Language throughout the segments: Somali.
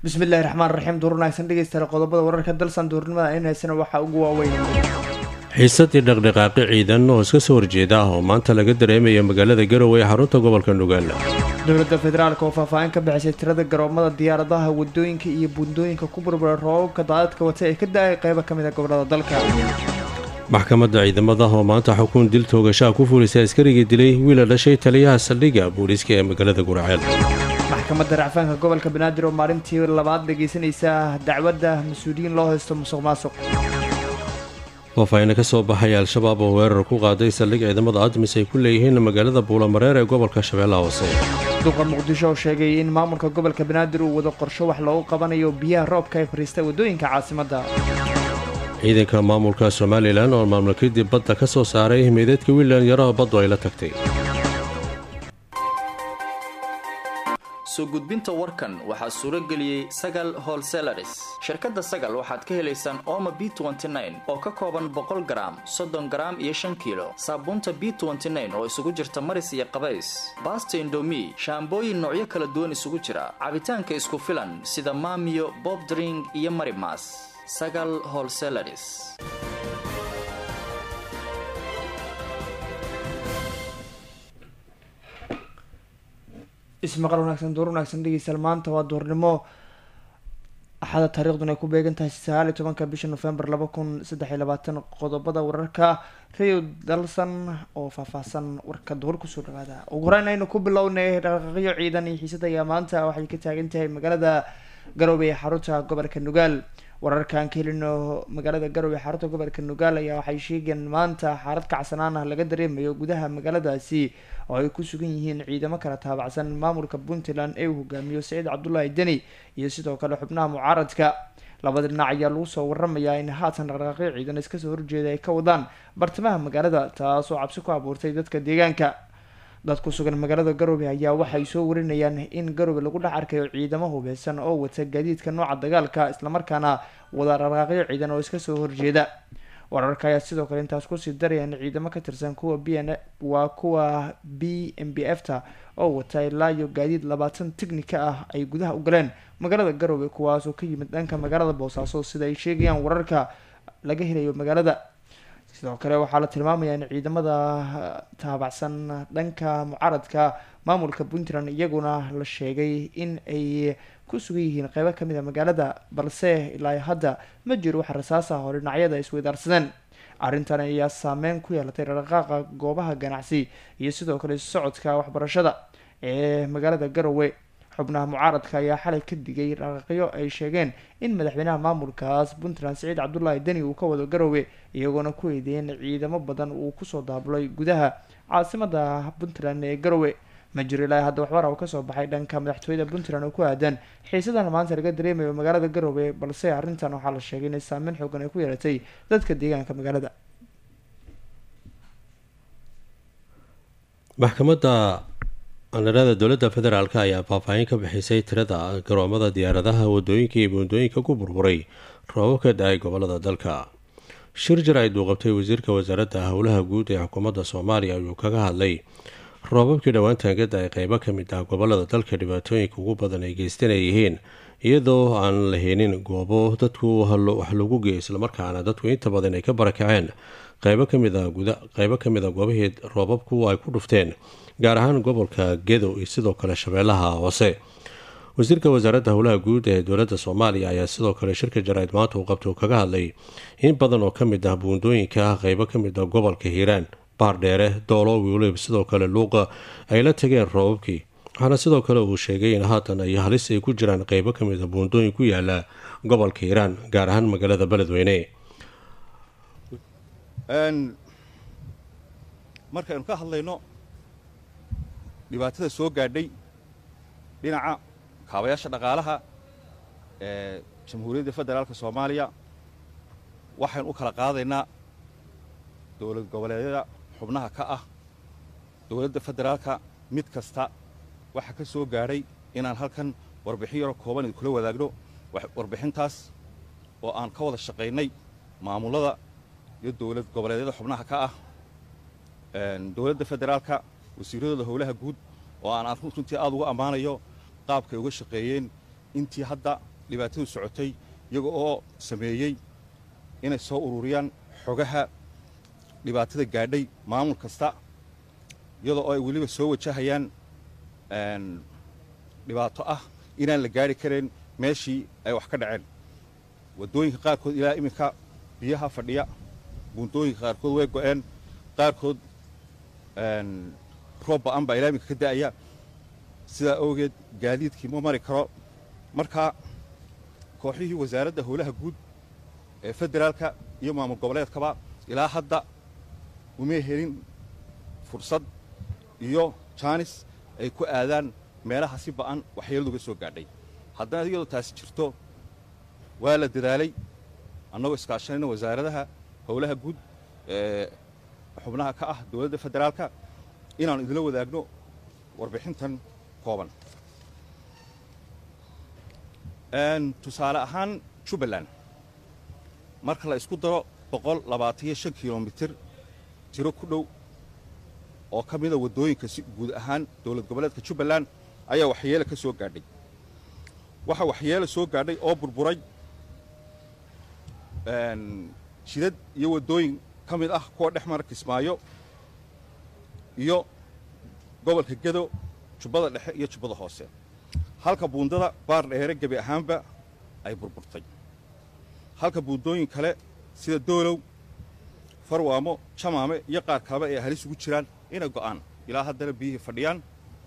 bismillahi raxmaan raxiim duur wanaagsan dhegeystayaal qodobada wararka dalsan duurnimada in haysana waxaa ugu waaweyn xiisadii dhaqdhaqaaqi ciidan oo iska soo horjeeda ah oo maanta laga dareemaya magaalada garowe ee xarunta gobolka nugaal dowladda federaalk oo faahfaahin ka bixisay tirada garoomada diyaaradaha wadooyinka iyo buundooyinka ku burbura roobabka daadadka wata ee ka da-ay qeybo ka mid a gobolada dalka maxkamadda ciidamada oo maanta xukun dil toogashaha ku fulisay askarigii dilay wiila dhashay taliyaha saldhigga booliiska ee magaalada guraceel maxkamadda racfaanka gobolka banaadir oo maalintii labaad dhegeysanaysa dacwadda mas-uuliyiin loo haysto musuq maasuq faahfaahina ka soo baxay al-shabaab oo weerar ku qaaday saldhig ciidamada admis ay ku leeyihiin magaalada buulamareer ee gobolka shabeellaha hoose duqa muqdisho oo sheegay in maamulka gobolka banaadir uu wado qorsho wax loogu qabanayo biyaha roobka ee fariista waddooyinka caasimadda ciidanka maamulka somalilan oo maamul kadib badda ka soo saaray meedeedka wiilan yaraha baddu ay la tagtay soo gudbinta warkan waxaa suuro geliyey sagal holselaris shirkadda sagal waxaad ka helaysaan ooma b oo ka kooban boqol garaam soddon garaam iyo shan kiilo saabuunta b oo isugu jirta maris iyo qabays baasta indomi shaambooyin noocyo kala duwan isugu jira cabitaanka isku filan sida maamiyo bob dring iyo marimas sagal holselaris ismaqal wanaagsan duur wanaagsan dhegeystayaal maanta waa duurnimo axada taariikhduna ay ku beegan tahay sagaal iyo tobanka bisha november laba kun saddex iyo labaatan qodobada wararka radio dalsan oo faahfaahsan warka duur kusoo dhawaada ugu horeyn aynu ku bilownay dhaqaaqyo ciidan iyo xiisada ayaa maanta waxay ka taagan tahay magaalada garowe ee xarunta gobolka nugaal wararkaan ka helino magaalada garowe ee xarunta gobolka nugaal ayaa waxay sheegeen maanta xaalad kacsanaan ah laga dareemayo gudaha magaaladaasi oo ay ku sugan yihiin ciidamo kala taabacsan maamulka puntland ee uu hogaamiyo saciid cabdullaahi deni iyo sidoo kale xubnaha mucaaradka labada dhinac ayaa lagu soo waramayaa in haatan dhaqdhaqaaqyo ciidan iskasoo horjeeda ay ka wadaan bartamaha magaalada taasoo cabsi ku abuurtay dadka deegaanka dad ku sugan magaalada garowe ayaa waxay soo warinayaan in garowe lagu dhex arkayo ciidamo hubeysan oo wata gaadiidka nooca dagaalka islamarkaana wada dhaqdhaqaaqyo ciidan oo iska soo horjeeda wararka ayaa sidoo kale intaas kusii daraya in ciidamo ka tirsan kuwa b n waa kuwa b m b f ta oo wata ilaa iyo gaadiid labaatan tignika ah ay gudaha u galeen magaalada garowe kuwaasoo ka yimid dhanka magaalada boosaaso sida ay sheegayaan wararka laga helayo magaalada sidoo kale waxaa la tilmaamayaa in ciidamada taabacsan dhanka mucaaradka maamulka puntland iyaguna la sheegay in ay ku sugan yihiin qeybo kamid a magaalada balse ilaa hadda ma jiro wax rasaas ah oo dhinacyada isweydaarsadeen arrintan ayaa saameyn ku yeelatay dhaqdhaqaaqa goobaha ganacsi iyo sidoo kale socodka waxbarashada ee magaalada garowe xubnaha mucaaradka ayaa xalay ka digay dhaqaaqyo ay sheegeen in madaxweynaha maamulkaas puntland saciid cabdullaahi deni uu ka wado garowe iyagoona ku eedeeyeen ciidamo badan uu kusoo daabulay gudaha caasimada puntland ee garowe ma jiro ilaa hadda waxbara uu kasoo baxay dhanka madaxtooyada puntland oo ku aadan xiisadan maanta laga dareemayo magaalada garowe balse arrintan waxaa la sheegay inay saameyn xoogan ay ku yeelatay dadka deegaanka magaalada maxkamadda andharada dowladda federaalk ayaa faahfaahin ka bixisay tirada garoomada diyaaradaha wadooyinka iyo buundooyinka ku burburay roobab ka da-ay gobolada dalka shir jar ay duuqabtay wasiirka wasaaradda howlaha guud ee xukuumadda soomaaliya ayuu kaga hadlay roobabkii dhowaantan ka da-ay qeybo ka mid ah gobolada dalka dhibaatooyinka ugu badan ay geystan ay yihiin iyadoo aan la helin goobo dadku wax lagu geeyo islamarkaana dadku inta badan ay ka barakaceen qeybo kamid a qeybo ka mid a goobahii roobabku ay ku dhufteen gaar ahaan gobolka gedo iyo sidoo kale shabeellaha hoose wasiirka wasaaradda howlaha guud ee dowladda soomaaliya ayaa sidoo kale shirka jaraa'id maanta uu qabta uu kaga hadlay in badan oo ka mid ah buundooyinka qeybo ka mid ah gobolka hiiraan baardheere doolo wiilib sidoo kale luuqa ay la tageen roobabkii waxaana sidoo kale uu sheegay in haatan ay halis ay ku jiraan qeybo ka mid a buundooyin ku yaala gobolka hiiraan gaar ahaan magaalada beledweyne markaynu ka hadlayno dhibaatada soo gaadhay dhinaca kaabayaasha dhaqaalaha ee jamhuuriyadda federaalka soomaaliya waxaynu u kala qaadaynaa dowlad goboleedyada xubnaha ka ah dowladda federaalka mid kasta waxaa ka soo gaadhay inaan halkan warbixin yaroo kooban idinkula wadaagno warbixintaas oo aan ka wada shaqaynay maamullada iyo dowlad goboleedyada xubnaha ka ah dowladda federaalka wasiiradooda howlaha guud oo aan runtii aad uga ammaanayo qaabkay uga shaqeeyeen intii hadda dhibaatadu socotay iyaga oo sameeyey inay soo ururiyaan xogaha dhibaatada gaadhay maamul kasta iyadoo oo ay weliba soo wajahayaan dhibaato ah inaan la gaari karayn meeshii ay wax ka dhaceen waddooyinka qaarkood ilaa iminka biyaha fadhiya buundooyinka qaarkood way go'een qaarkood roob ba'an baa ilaa iminka ka da'aya sidaa awgeed gaadiidkii ma mari karo markaa kooxihii wasaaradda howlaha guud ee federaalka iyo maamul goboleedkaba ilaa hadda umay helin fursad iyo jaanis ay ku aadaan meelaha si ba'an waxyeeladuga soo gaadhay haddana iyadoo taasi jirto waa la dadaalay annagoo iskaashanayna wasaaradaha howlaha guud ee xubnaha ka ah dowladda federaalka inaannu idinla wadaagno warbixintan kooban tusaale ahaan jubbaland marka la isku daro boqol labaataniyo shan kilomitir tiro ku dhow oo ka mida waddooyinka si guud ahaan dowlad goboleedka jubbaland ayaa waxyeele ka soo gaadhay waxaa waxyeele soo gaadhay oo burburay jidad iyo waddooyin ka mid ah kuwa dhex mara kismaayo iyo gobolka gedo jubbada dhexe iyo jubbada hoose halka buundada baar dheere gebi ahaanba ay burburtay halka buundooyin kale sida doolow farwaamo jamaame iyo qaar kaleba ay halis ugu jiraan inay go'aan ilaa haddana biyihii fadhiyaan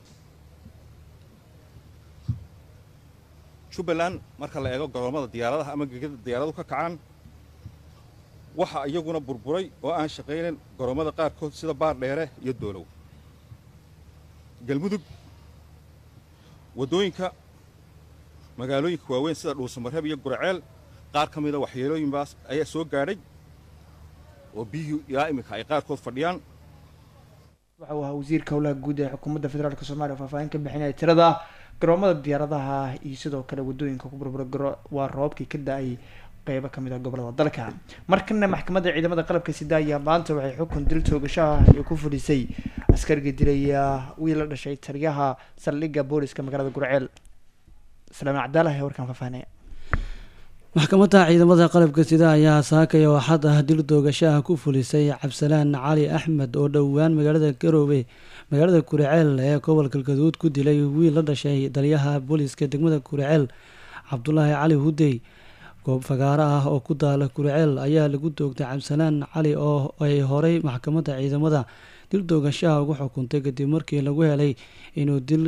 jubbaland marka la eego goroommada diyaaradaha ama gegada diyaaradu ka kacaan waxaa iyaguna burburay oo aan shaqaynayn goroommada qaarkood sida baar dheere iyo doolow galmudug waddooyinka magaalooyinka waaweyn sida dhuusamareeb iyo guraceel qaar ka mida waxyeelooyinbaas ayaa soo gaadhay oo biyihii ilaa iminka ay qaarkood fadhiyaan waxa uu ahaa wasiirka howlaha guud ee xukuumadda federaalk soomaliya faahfaahin ka bixinaya tirada garoomada diyaaradaha iyo sidoo kale waddooyinka ku burbura waa roobkii ka da-ay qeybo kamid ah gobolada dalka markana maxkamadda ciidamada qalabka sida ayaa maanta waxay xukun dil toogashaha iyo ku fadhisay askariga dilaya wiil la dhashay taliyaha saldhigga booliska magaalada gurceel salaaman cabdaalahi ee warkaan faahfaahinaya maxkamadda ciidamada qalabka sida ayaa saakaya oo xad ah dil doogashaha ku fulisay cabsalaan cali axmed oo dhowaan magaalada garoobe magaalada kuraceel ee gobolka galgaduud ku dilay wiil la dhashay taliyaha booliska degmada kuraceel cabdulaahi cali hudey goob fagaaro ah oo ku daala kuraceel ayaa lagu doogtay cabsalaan cali oo ay horey maxkamadda ciidamada dil doogashaha ugu xukuntay kadib markii lagu helay inuu dil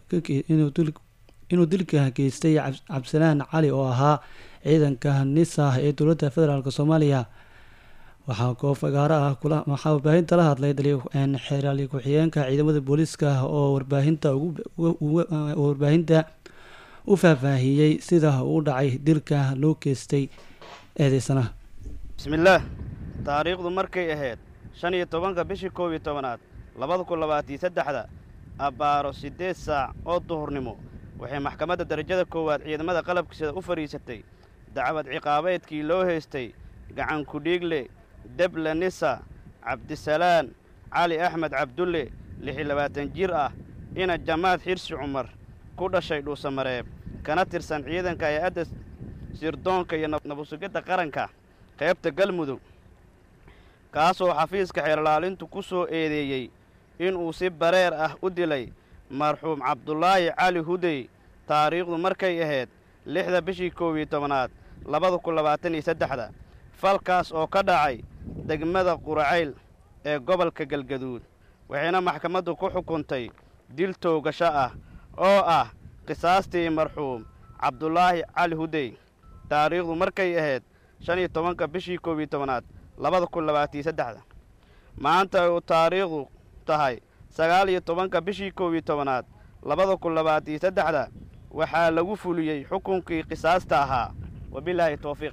inuu dilka geystay cabsalaan cali oo ahaa ciidanka nisa ee dowladda federaalk soomaaliya waxaa goob fagaaro ah waxaa warbaahinta la hadlay xeeraali ku-xigeenka ciidamada booliiska oo warbaahinta warbaahinta u faahfaahiyey sida uu dhacay dilka loo geystay eedeysana bismillaah taariikhdu markay ahayd shan iyo tobanka bishii koob iyo tobanaad labada kun labaatiyo saddexda abbaaro siddeed saac oo duhurnimo waxay maxkamadda darajada koowaad ciidamada qalabkiisada u fadhiisatay dacwad ciqaabeedkii loo haystay gacan kudhiigle deble nisa cabdisalaan cali axmed cabdulle lixi labaatan jir ah ina jamaad xirsi cumar ku dhashay dhuusamareeb kana tirsan ciidanka hay-adda sirdoonka iyo nabadsugidda qaranka qaybta galmudug kaasoo xafiiska xeerlaalintu ku soo eedeeyey inuu si bareer ah u dilay marxuum cabdulaahi cali hudey taariikhdu markay ahayd lixda bishii koob iyo tobanaad labada kun labaatan iyo saddexda falkaas oo ka dhacay degmada quracayl ee gobolka galgaduud waxayna maxkamaddu ku xukuntay dil toogasho ah oo ah qisaastii marxuum cabdulaahi cali hudey taariikhdu markay ahayd shan iyo tobanka bishii koob iyo tobanaad labada kun labaatiyo saddexda maanta uu taariikhdu tahay sagaal iyo tobanka bishii koob iyo tobanaad labada kun labaatiyo saddexda waxaa lagu fuliyey xukunkii qisaasta ahaa wabilaahi towfiiq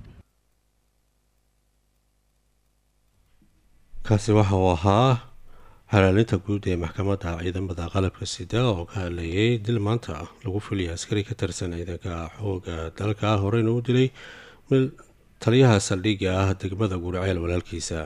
kaasi waxa uu ahaa halaalinta guud ee maxkamadda ciidamada qalabka sida oo ka hadlayay dil maanta lagu fuliyay askari ka tirsan ciidanka xooga dalka horeyna u dilay taliyaha saldhigga ah degmada gurceel walaalkiisa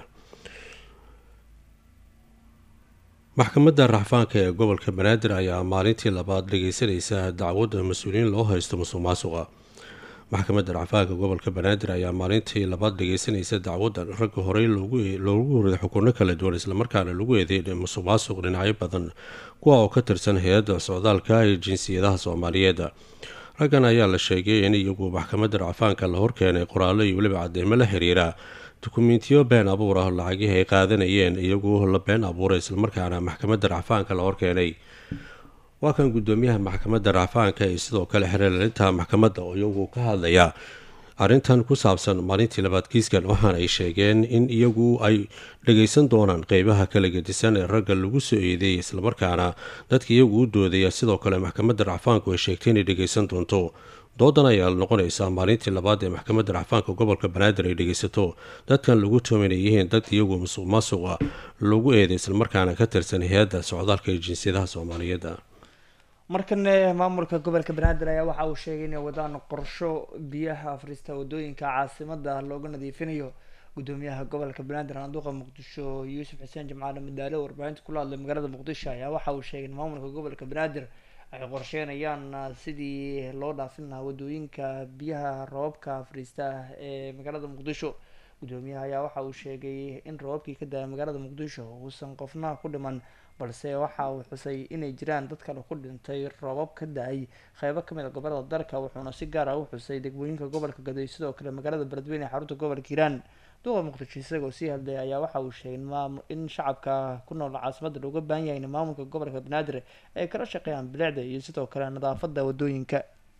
maxkamadda raxfaanka ee gobolka banaadir ayaa maalintii labaad dhageysanaysa dacwadda mas-uuliyiin loo haysto musuq maasuqa maxkamadda racfaanka gobolka banaadir ayaa maalintii labaad dhageysanaysa dacwaddan ragga horey loogu horiday xukuno kala duwan islamarkaana lagu eedeeyay musuq maasuq dhinacyo badan kuwa oo ka tirsan hay-adda socdaalka ee jinsiyadaha soomaaliyeed raggan ayaa la sheegay in iyagu maxkamadda racfaanka la horkeenay qoraallo iyo weliba cadeymo la xiriira dukumentiyo been abuur ah lacagihii ay qaadanayeen iyagu la been abuuray islamarkaana maxkamadda racfaanka la horkeenay waa kan guddoomiyaha maxkamadda racfaanka iyo sidoo kale xereelalinta maxkamadda oo iyagu ka hadlaya arrintan ku saabsan maalintii labaad kiiskan waxaana ay sheegeen in iyagu ay dhageysan doonaan qeybaha kala gedisan ee ragga lagu soo eedeeyay islamarkaana dadka iyagu u doodaya sidoo kale maxkamadda racfaanku ay sheegtay inay dhageysan doonto doodan ayaa noqonaysaa maalintii labaad ee maxkamadda racfaanka gobolka banaadir ay dhegeysato dadkan lagu toomin ay yihiin dad iyagu musuq maasuqa lagu eeday islamarkaana ka tirsan hay-adda socdaalka ee jinsiyadaha soomaaliyeed markane maamulka gobolka banaadir ayaa waxa uu sheegay inay wadaan qorsho biyaha afrista wadooyinka caasimada looga nadiifinayo gudoomiyaha gobolka banaadir anduuqa muqdisho yuusuf xuseen jimcaale madaale oo warbaahinta kula hadlay magaalada muqdisho ayaa waxa uu sheegay in maamulka gobolka banaadir ay qorsheynayaan sidii loo dhaafin lahaa wadooyinka biyaha roobabka afriista ah ee magaalada muqdisho gudoomiyaha ayaa waxa uu sheegay in roobabkii ka da-ay magaalada muqdisho uusan qofna ku dhiman balse waxa uu xusay inay jiraan dad kale ku dhintay roobab ka da-ay qeybo kamid a gobolada dalka wuxuuna si gaar ah u xusay degmooyinka gobolka gaday sidoo kale magaalada beledweyne ee xarunta gobolka hiiraan duqa muqdisho isagoo sii hadlay ayaa waxa uu sheegay in shacabka ku nool caasimada looga baahan yahay in maamulka gobolka banaadir ay kala shaqeeyaan bilicda iyo sidoo kale nadaafada wadooyinka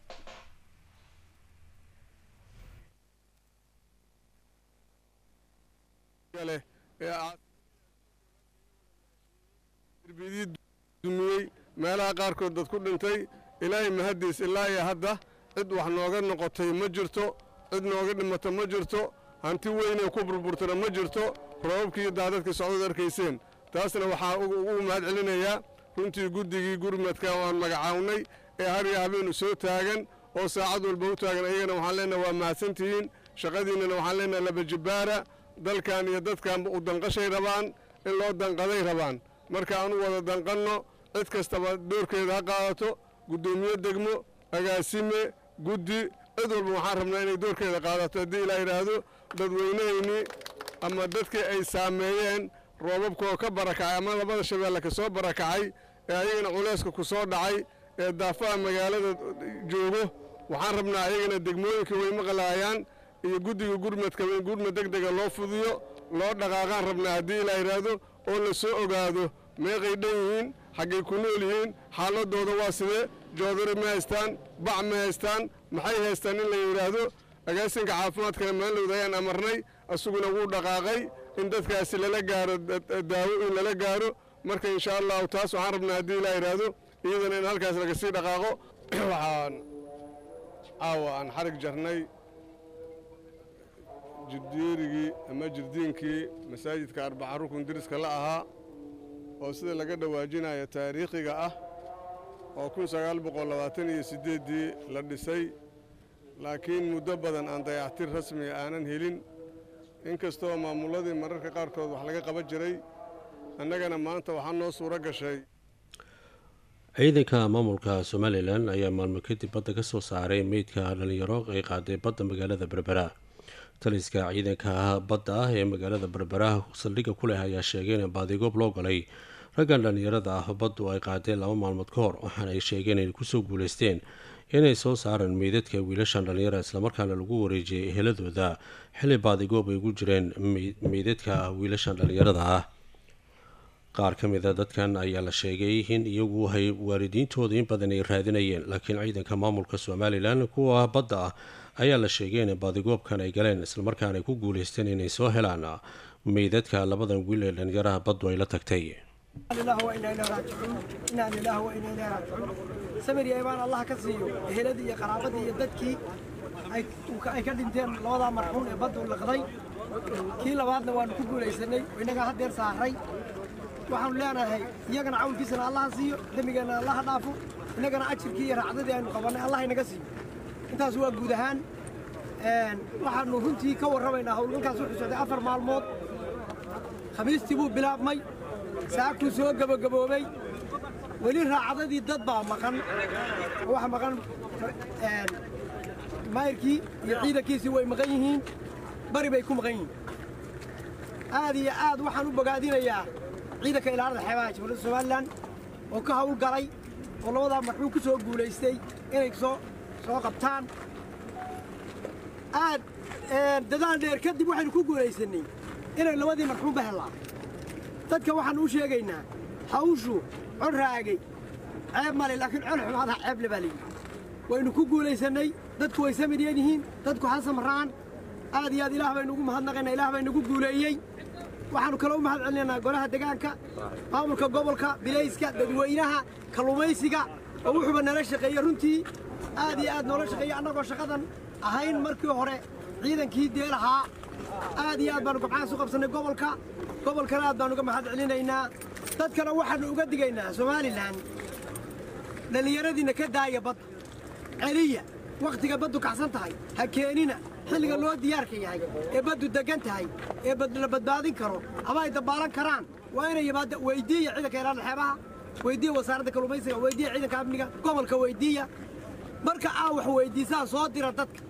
dumiyey meelaha qaarkood dad ku dhintay ilaahay mahaddiis ilaa iyo hadda cid wax nooga noqotay ma jirto cid nooga dhimata ma jirto hanti weynee ku burburtana ma jirto roobabkii iyo daadadkii socdad arkayseen taasna waxaa ugu mahad celinayaa runtii guddigii gurmadka aan magacawnay ee har iyo habeenu soo taagan oo saacad walba u taagan ayagana waxaan leenaha waa mahadsantihiin shaqadiinnana waxaan leenaha labajibbaara dalkan iyo dadkan u danqashay rabaan in loo danqaday rabaan marka aanu wada danqanno cid kastaba doorkeeda ha qaadato guddoomiye degmo agaasime guddi cid walba waxaan rabnaa inay doorkeeda qaadato haddii ilaa yidhaahdo dadweynahaynii ama dadkii ay saameeyeen roobabkaoo ka barakacay ama labada shabeelle ka soo barakacay ee ayagana culayska ku soo dhacay ee daafaha magaalada joogo waxaan rabnaa ayagana degmooyinka way maqlaayaan iyo guddiga gurmadka in gurmad deg dega loo fudiyo loo dhaqaaqaan rabnaa haddii ilaa yidhaahdo oo la soo ogaado meeqay dhan yihiin xaggay ku nool yihiin xaaladooda waa sidee joodari ma haystaan bac ma haystaan maxay haystaan in la yidhaahdo agaasinka caafimaadkana maalowda ayaan amarnay asuguna wuu dhaqaaqay in dadkaasi lala gaaro daawo in lala gaaro marka insha allahu taas waxaan rabnaa haddii ilaa yidhaahdo iyadana in halkaas laga sii dhaqaaqo waxaan caawa aan xarig jarnay jirdiirigii ama jirdiinkii masaajidka arbaca rukun diriska la ahaa oo sida laga dhawaajinayo taariikhiga ah oo kun sagaal boqol labaatan iyo siddeeddii la dhisay laakiin muddo badan aan dayactir rasmiga aanan helin inkastoo maamulladii mararka qaarkood wax laga qaban jiray annagana maanta waxaa noo suuro gashay ciidanka maamulka somalilan ayaa maalmo kadib badda ka soo saaray meydka dhalinyaro ay qaaday badda magaalada berbera taliska ciidanka badda ah ee magaalada berbera saldhigga ku leh ayaa sheegay in baadigoob loo galay raggan dhallinyarada ah baddu ay qaadeen laba maalmood ka hor waxaana ay sheegeen inay kusoo guuleysteen inay soo saaraan meydadka wiilashan dhallinyara islamarkaana lagu wareejiyay eheladooda xilli baadigoob ay ugu jireen meydadka wiilashan dhallinyarada ah qaar ka mid a dadkan ayaa la sheegay in iyagu hay waalidiintooda in badan ay raadinayeen laakiin ciidanka maamulka somalilan kuwa badda ah ayaa la sheegay in baadigoobkan ay galeen islamarkaana ay ku guuleysteen inay soo helaan meydadka labadan wiil ee dhallinyaraha baddu ay la tagtay samiri baan allah ka siiyo eheladii iyo qaraabadii iyo dadkii ay ka dhinteen labadaa marxuun ee baddu liqday kii labaadna waanu ku guulaysanay oo innagaa haddeer saaray waxaanu leenahay iyagana cawnkiisana allaha siiyo dembigeenna allaha dhaafo innagana ajirkii iyo raacdadii aynu qabannay allah inaga siiyo intaas waa guud ahaan waxaanu runtii ka warramaynaa howlgalkaas wuxuu socday afar maalmood khamiistii buu bilaabmay saakuu soo gebagaboobay weli raacdadii dad baa maqan waxa maqan maayirkii iyo ciidankiisii way maqan yihiin bari bay ku maqan yihiin aad iyo aad waxaan u bogaadinayaa ciidanka ilaalada xeebaha jamhuuriyadda somalilan oo ka hawl galay oo labadaa marxuum ku soo guulaystay inay soo soo qabtaan aad dadaal dheer kadib waxaynu ku guulaysannay inay labadii marxuumba hellaan dadka waxaannu u sheegaynaa hawshu cod raagay ceeb male laakiin col xumaadaha ceeble baa layidhi waynu ku guulaysannay dadku way samiryan yihiin dadku ha samraan aad iyo aad ilaah baynu ugu mahadnaqaynaa ilaah baa inagu guuleeyey waxaannu kaloo u mahad celinaynaa golaha degaanka maamulka gobolka bilayska dadweynaha kalluumaysiga oo wuxuuba nala shaqeeyey runtii aad iyo aad noola shaqeeyey annagoo shaqadan ahayn markii hore ciidankii deelahaa aad iyo aad baannu gobcahaas u qabsannay gobolka gobolkana aad baannu uga mahad celinaynaa dadkana waxaannu uga digaynaa somalilan dhallinyaradiinna ka daaya badda celiya wakhtiga baddu kacsan tahay ha keenina xilliga loo diyaarka yahay ee baddu deggan tahay ee la badbaadin karo ama ay dabbaalan karaan waa inay yimaada weyddiiya ciidanka ilaalada xeebaha weyddiiya wasaaradda kalluumaysiga weyddiiya ciidanka amniga gobolka weyddiiya marka aa wax weyddiisaan soo dira dadka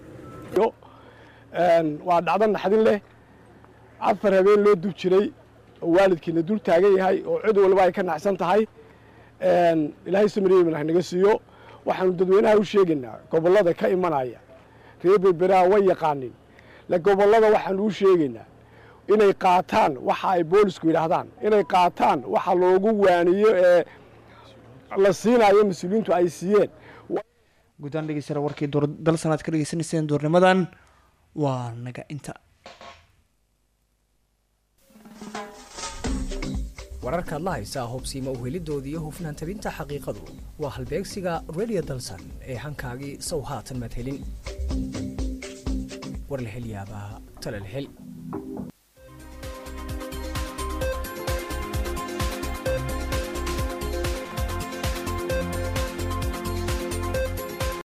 waa dhacdo naxdin leh afar habeen loo dub jiray oo waalidkiina dul taagan yahay oo cid walba ay ka nacsan tahay ilaahay samariyemin hanaga siiyo waxaanu dadweynaha u sheegaynaa gobollada ka imanaya reer berberaha way yaqaanin le gobollada waxaanu u sheegaynaa inay qaataan waxa ay boolisku yidhaahdaan inay qaataan waxa loogu waaniyo ee la siinayo mas-uuliyiintu ay siiyeen guddaan dhegeystayaal warkii dal sanaad ka dhegeysanayseen duurnimadan waa naga inta wararkaad la haysaa hubsiima uhelidoodii iyo hufnaan tabinta xaqiiqadu waa halbeegsiga radio dalsan ee hankaagii sow haatan maad helin war la hel yaabaa tala la hel